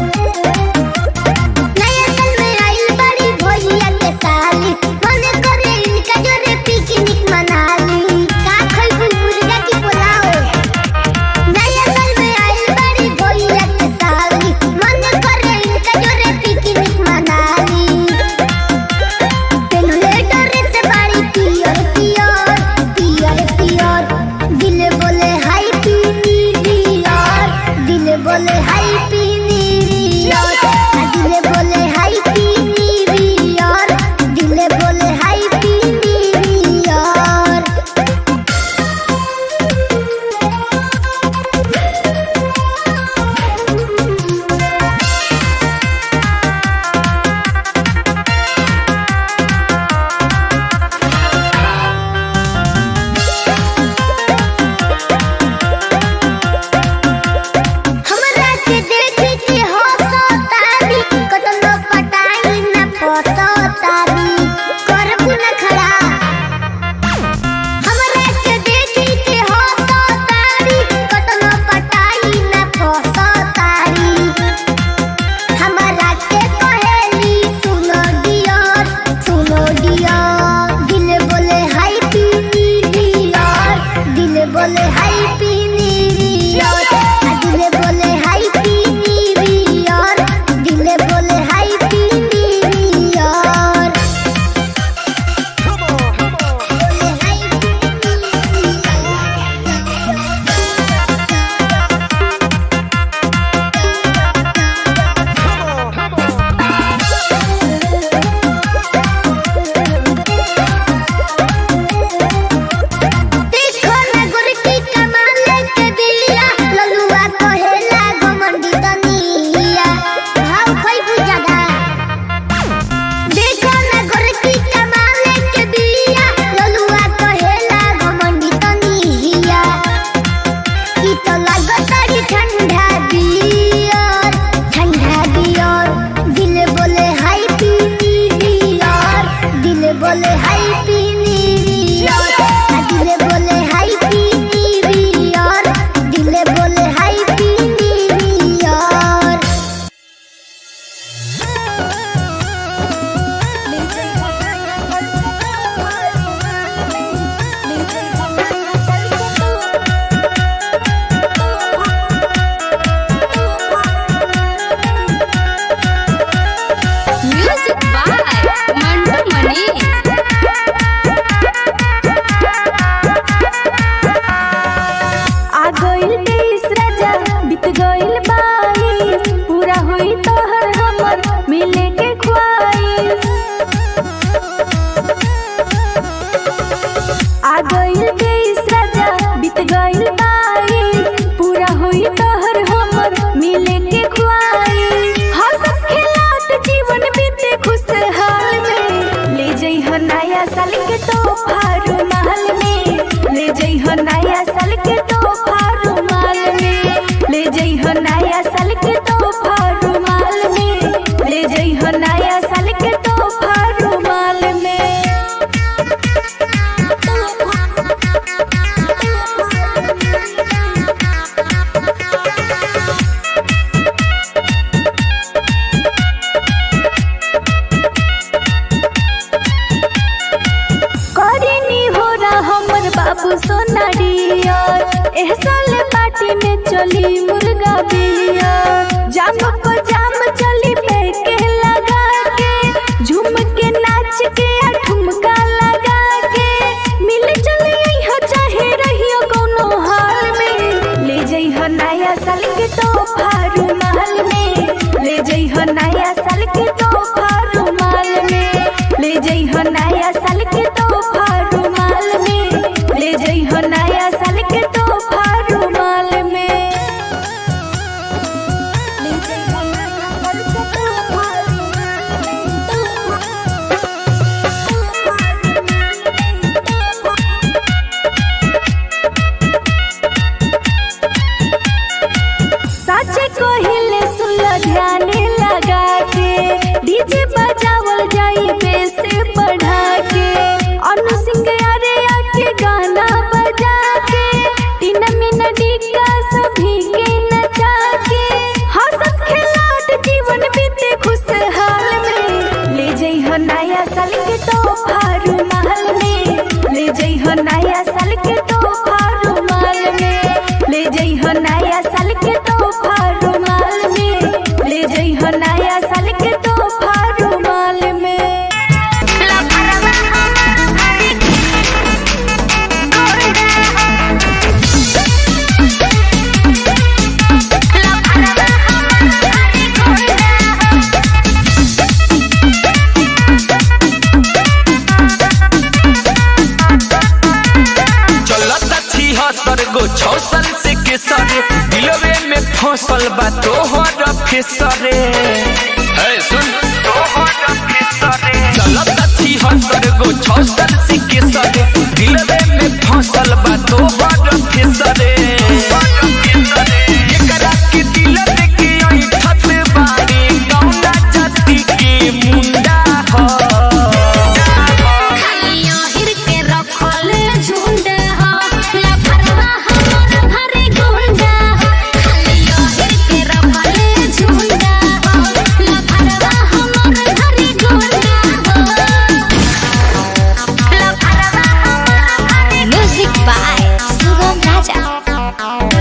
नया साल में आइल बड़ी भैया के साली मन करे एह साल पार्टी में चली मुर्गा बिया जाम को जाम चली पैके लगा के झूम के नाच के आ ठुमका लगा के मिल चली हो चाहे रहियो कोनो हाल में ले जइहो नया साल के तोहफा रुमाल में ले जइहो नया साल के तोहफा रुमाल में ले जइहो नया साल के तोहफा रुमाल में ले जइहो नया साल के तोहफा रुमाल में ले जइहो नया साल के तोहफा साचे कोहिले सुन ध्यान लगा के डीजे बजावल जाई बेस बढ़ा के अनु सिंह अरे आके गाना बजा के तीन मिनट का सभी के नचा के हंसत खेलात जीवन बीते खुशहाल में ले जइहो नया साल के तोहफा रुमाल में ले जइहो नया साल के तोहफा रुमाल में ले जइहो नया साल के तोहफा रुमाल में ले जइहो नया साल के तोहफा रुमाल में चलता छिहत्तर गो छौसल से केसरे दिलवे में फसल बा तोहर फेसरे है सुन तोहर फेसरे चलता छिहत्तर गो छौसल से केसरे दिलवे में फसल बा तोहर फेसरे एकरा के दिल देके ऐठत बारे कौना जाति के मुंडा ह खालियो हिर के रखल झुंड हो लफरवा हमर भरे गुंडा हो खालियो हिर के रखल झुंड हो लफरवा हमर भरे गुंडा हो लफरवा हमर भरे म्यूजिक बाय सुगम राजा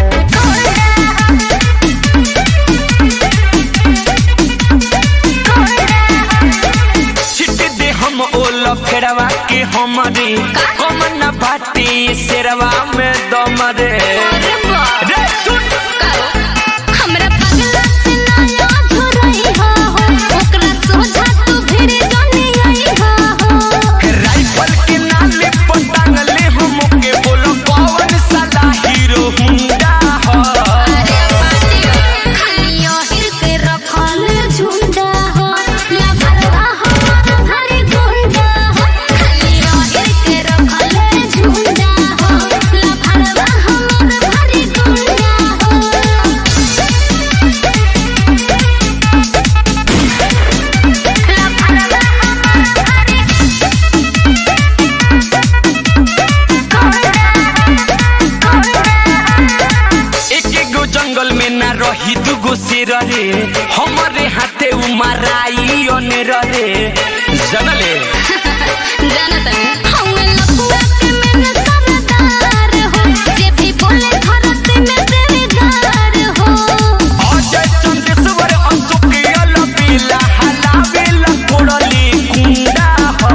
छिट दे हम ओल फेरवा के हमरे कमन बाटे शेरवा में दम रे रे सुन हमरा पगला से नया झुरई हो ओकरा सोझा तू भिड़ जाने आई हो राइफल के नाले पटांगले हम के बोलो कौन साला हीरो हुंडा हो खालियो हिर के रखल झुंडा हो लफरवा हमर भरे गुंडा हो खालियो हिर के रखल झुंडा हो लफरवा हमर भरे गुंडा हो लफरवा हमर भरे एक गो जंगल में ना रही दुगो शेर रे हमरे हाथे उमराई अनेर रे जनले जानतन हौवे लपुआ के में सरदार हो जे भी बोले धरत में देवदार हो अजय चंदेश्वर अशोक अलबेला हलावेला कोड़ली कुंडा हो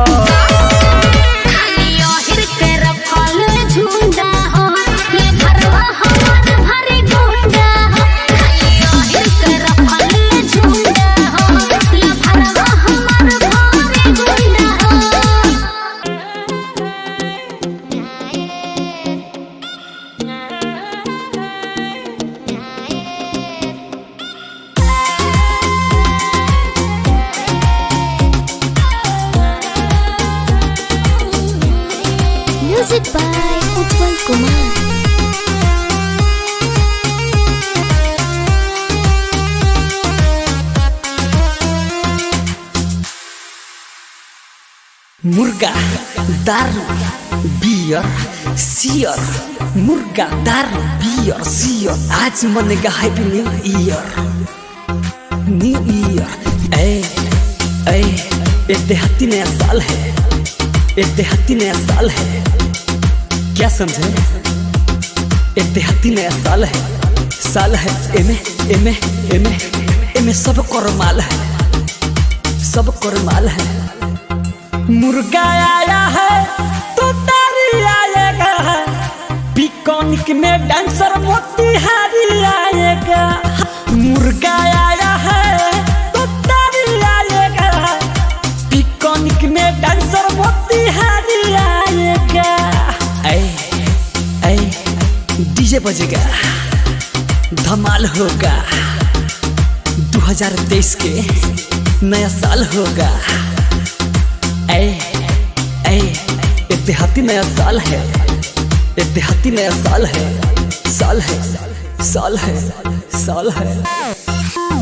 खालियो हिर के रखल झुंडा हो ले भरवा हमर भरे गुंडा हो खालियो हिर के रखल झुंडा हो ले भरवा हमर भरे गुंडा हो म्यूजिक बाय उत्पल कुमार मुर्गा दारू बियर सियर मुर्गा दारू बियर सियर आज मनेगा happy new year new year ए ए एक देहाती नया साल है एक देहाती नया साल है क्या समझे एहतियाती नया साल है साल है एमे एमे एमे एमे सब कर माल है सब कर माल है मुर्गा आया है तो तारी आएगा पिकॉनिक में डांसर मोतिहारी आएगा मुर्गा आया है तो तारी आएगा पिकॉनिक में डांसर मोतिहारी आएगा ऐ ऐ डीजे बजेगा धमाल होगा 2023 के नया साल होगा ऐ ऐ इतिहाती नया साल है इतिहाती नया साल है साल है साल है साल है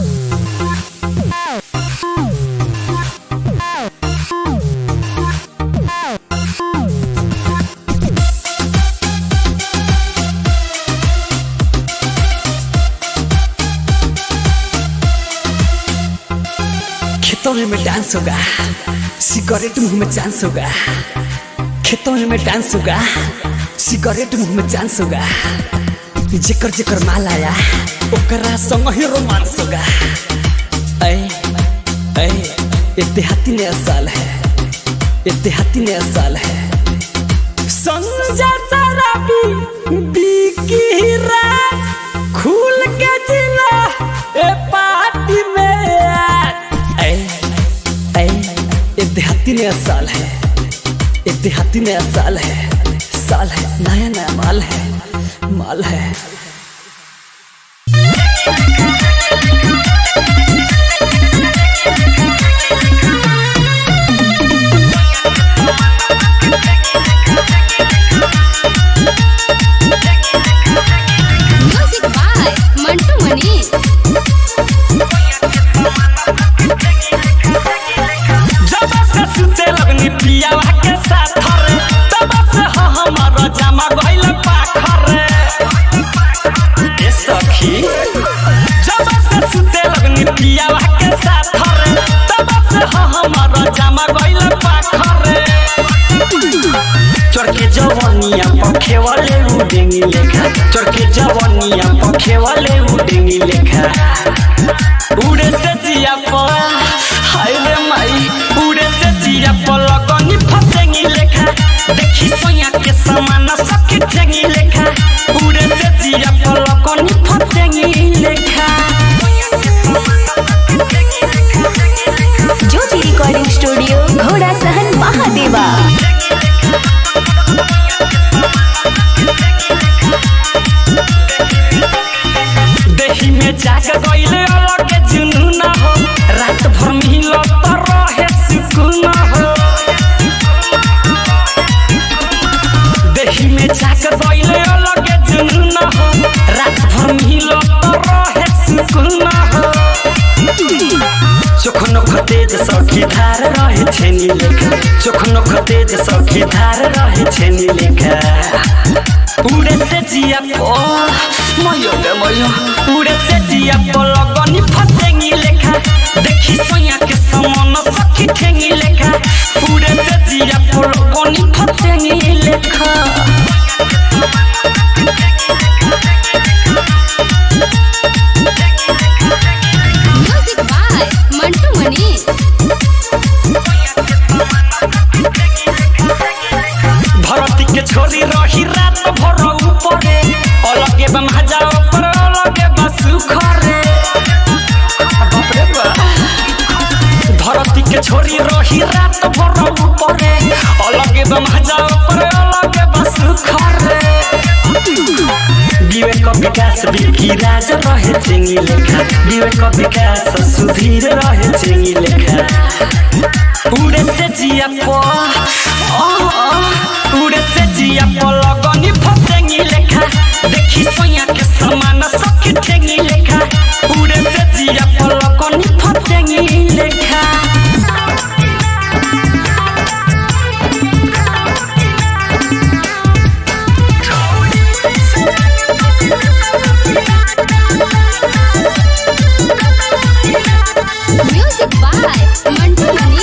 खेतों में डांस होगा सिगरेट मुंह में चांस होगा खेतों में डांस होगा सिगरेट मुंह में चांस होगा जेकर जेकर माल आया ओकरा संग ही रोमांस होगा ऐ ऐ इतिहाती नया साल है इतिहाती नया साल है संजा शराबी बिकी राज खुल के जिला ए पार्टी में ऐ ऐ इतिहाती नया साल है इतिहाती नया साल है साल है नया नया माल है माल है म्यूजिक बाय मंटू मनी जब से सुते लगनी पियावा के साथ रे तब से ह हमारा जमा गइल पाखर ए सखी जब से सुते लगनी पियावा के साथ रे तब से ह हमारा जमा गइल पाखर चरके जवनिया पखे वाले उडेंगी लेखा चरके जवनिया पखे वाले उडेंगी लेखा उड़े से जिया पर हाय रे माई उड़े से जिया पर लगनी फसेंगी लेखा देखी सोया के समान सखी ठेंगी लेखा उड़े से जिया पर लगनी फसेंगी लेखा ज्योति रिकॉर्डिंग स्टूडियो घोड़ा सहन महादेवा देही में जाग गइले अलग जुनून हो रात भर मिलो तो रहे सुकून हो देही में जाग गइले अलग जुनून हो रात भर मिलो तो रहे सुकून हो चोखनो खतेज सखी धार रहे छेनी लेखा चोखनो खतेज सखी धार रहे छेनी लेखा उड़े से जिया पो मयो गे मयो उड़े से जिया पो लगनी फसेंगी लेखा देखी सोया के समान सखी ठेंगी लेखा उड़े से जिया पो लगनी फसेंगी लेखा म्यूजिक बाय मंटू मनी धरती के छोरी रही रात भर ऊपरे अलगे बा मजा ऊपर अलगे बा सुखरे बाप रे बा धरती के छोरी रही रात भर ऊपरे अलगे बा मजा ऊपर अलगे बा सुखरे विवेक विकास बिकी राज रहे चेंगी लेखा विवेक विकास सुधीर रहे चेंगी लेखा उड़े से जिया पो आ, आ, उड़े से जिया पो लगनी फसेंगी लेखा देखी सोया के समान सखी ठेंगी लेखा उड़े से जिया पो लगनी फसेंगी लेखा म्यूजिक बाय मंटू मनी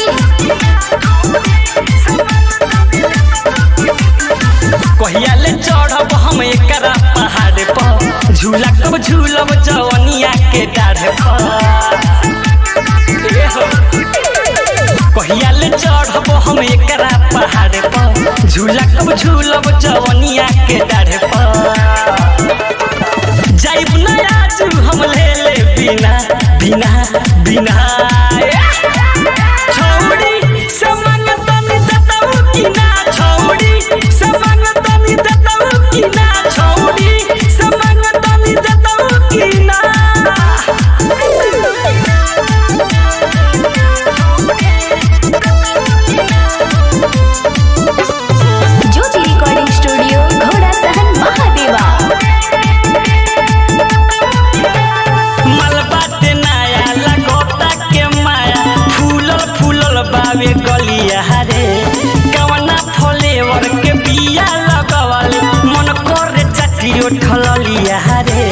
कहिया ले चढ़ब हम एकरा पहाड़ पहाड़ पर झूला कब झूलब जवनिया के डाढ़ पर ए हो। कहिया ले चढ़ब हम एकरा पहाड़ पर झूला कब झूलब जवनिया के डाढ़ पर जाइब ना आजू हम ले ले बिना बिना बिना छौड़ी समंग तनी दतऊ की ना छौड़ी समंग तनी दतऊ की ना छौड़ी समंग तनी दतऊ की ना ज्योति रिकॉर्डिंग स्टूडियो घोड़ा सहन महादेवा मलबाते नया लगोता के माया फूलल फूलल बावे गलिया रे कवना फ्लेवर के बिया लगवल मन करे चटी उठलिया रे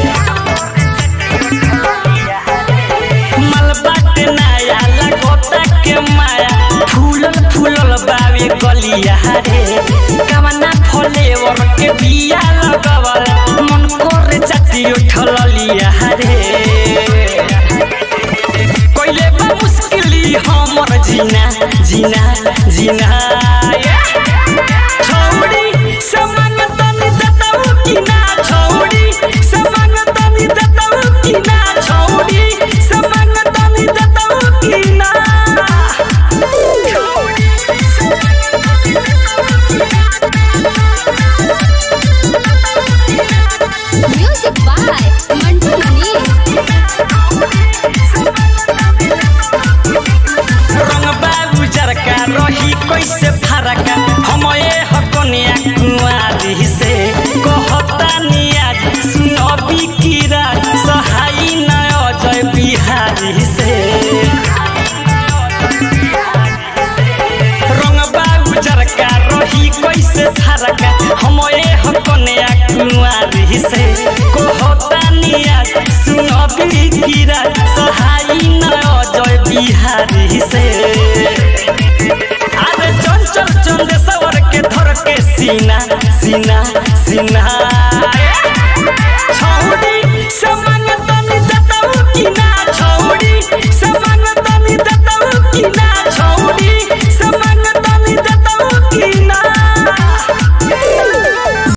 मलबाते नया लगोता के माया फूलल फूलल बावे गलिया रे कवना फ्लेवर के बिया लगवल मन करे चटी उठलिया रे कोइले बा मुश्किली हमर जीना जीना जीना छौड़ी समंग तनी दतऊ की ना छौड़ी समंग तनी दतऊ की ना छौड़ी समंग तनी दतऊ की ना म्यूजिक बाय मंटू मनी रंग बाबू जरका रही कैसे फरका हम ए हकनिया कुआरी से कहता निया सुनबी कीरा सहाई न अजय बिहारी से रंग बाबू जरका रही कैसे फरका हम ए हकनिया कुआरी से कहता निया सुनबी कीरा सहाई न अजय बिहारी से अरे चंचल चंदेश्वर के धर के सीना सीना सीना